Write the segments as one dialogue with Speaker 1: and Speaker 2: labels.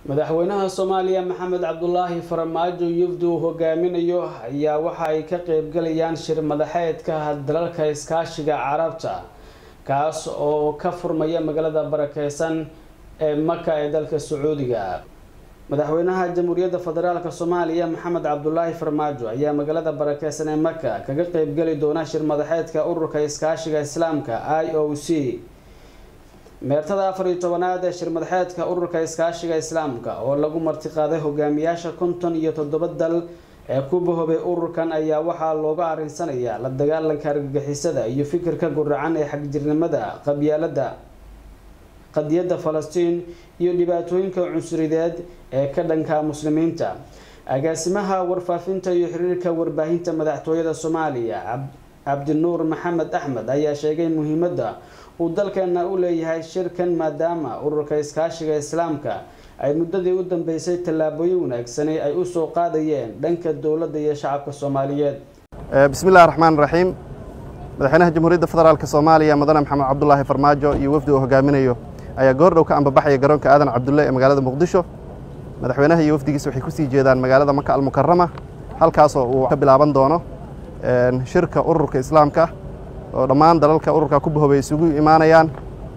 Speaker 1: madaxweynaha soomaaliya maxamed cabdulaahi farmaajo yufdi uu hogaaminayo ayaa waxa ay ka qeybgalayaan shir madaxeedka dalalka iskaashiga carabta kaas oo ka furmaya magaalada barakeysan ee maka ee dalka sacuudiga madaxweynaha jamhuuriyadda federaalk soomaaliya maxamed cabdulaahi farmaajo ayaa magaalada barakeysan ee maka kaga qeybgali doona shir madaxeedka ururka iskaashiga islaamka i o c meertada afar iyo tobanaad ee shir madaxeedka ururka iskaashiga islaamka oo lagu martiqaaday hogaamiyaasha konton iyo toddoba dal ee ku bahoobay ururkan ayaa waxaa looga arinsanayaa la dagaalanka argagixisada iyo fikirka guracan ee xagjirnimada qabyaalada qadiyadda falastiin iyo dhibaatooyinka cunsurideed ee ka dhanka muslimiinta agaasimaha warfaafinta iyo xiriirka warbaahinta madaxtooyada soomaaliya cabdinuur maxamed axmed ayaa sheegay muhiimadda uu dalkeena u leeyahay shirkan maadaama ururka iskaashiga islaamka ay muddadii u dambeysay tallaabooyin wanaagsani ay usoo qaadayeen dhanka dowladda iyo shacabka soomaaliyeed
Speaker 2: bismi illahi raxmaan raxiim madaxweynaha jamhuuriyadda federaalk soomaaliya mudane maxamed cabdulaahi farmaajo iyo wafdi uu hogaaminayo ayaa goordhow ka ambabaxaya garoonka aadan cabdulle ee magaalada muqdisho madaxweynaha iyo wafdigiisa waxay kusii jeedaan magaalada maka almukarama halkaasoo uu ka bilaaban doono shirka ururka islaamka oo dhammaan dalalka ururka ku bahoobay isugu imaanayaan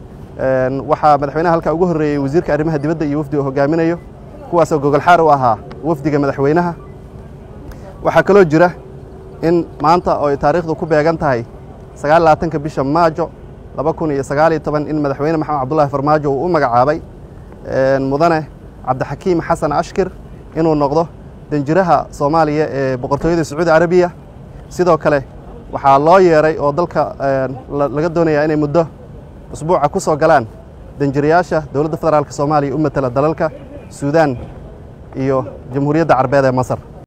Speaker 2: waxaa madaxweynaha halkaa ugu horreeyey wasiirka arrimaha dibadda iyo wafdi uu hogaaminayo kuwaasoo gogolxaar u ahaa wafdiga madaxweynaha waxaa kaloo jira in maanta oo ay taariikhdu ku beegan tahay sagaal labaatanka bisha maajo laba kun iyo sagaaliyo toban in madaxweyne maxamed cabdullaahi farmaajo uu u magacaabay mudane cabdixakiim xasan ashkir inuu noqdo danjiraha soomaaliya ee boqortooyada sacuudi carabiya sidoo kale waxaa loo yeeray oo dalka laga doonayaa inay muddo usbuuca ku soo galaan danjirayaasha dowladda federaalk soomaaliya u matela dalalka suudaan iyo jamhuuriyadda carbeed ee masar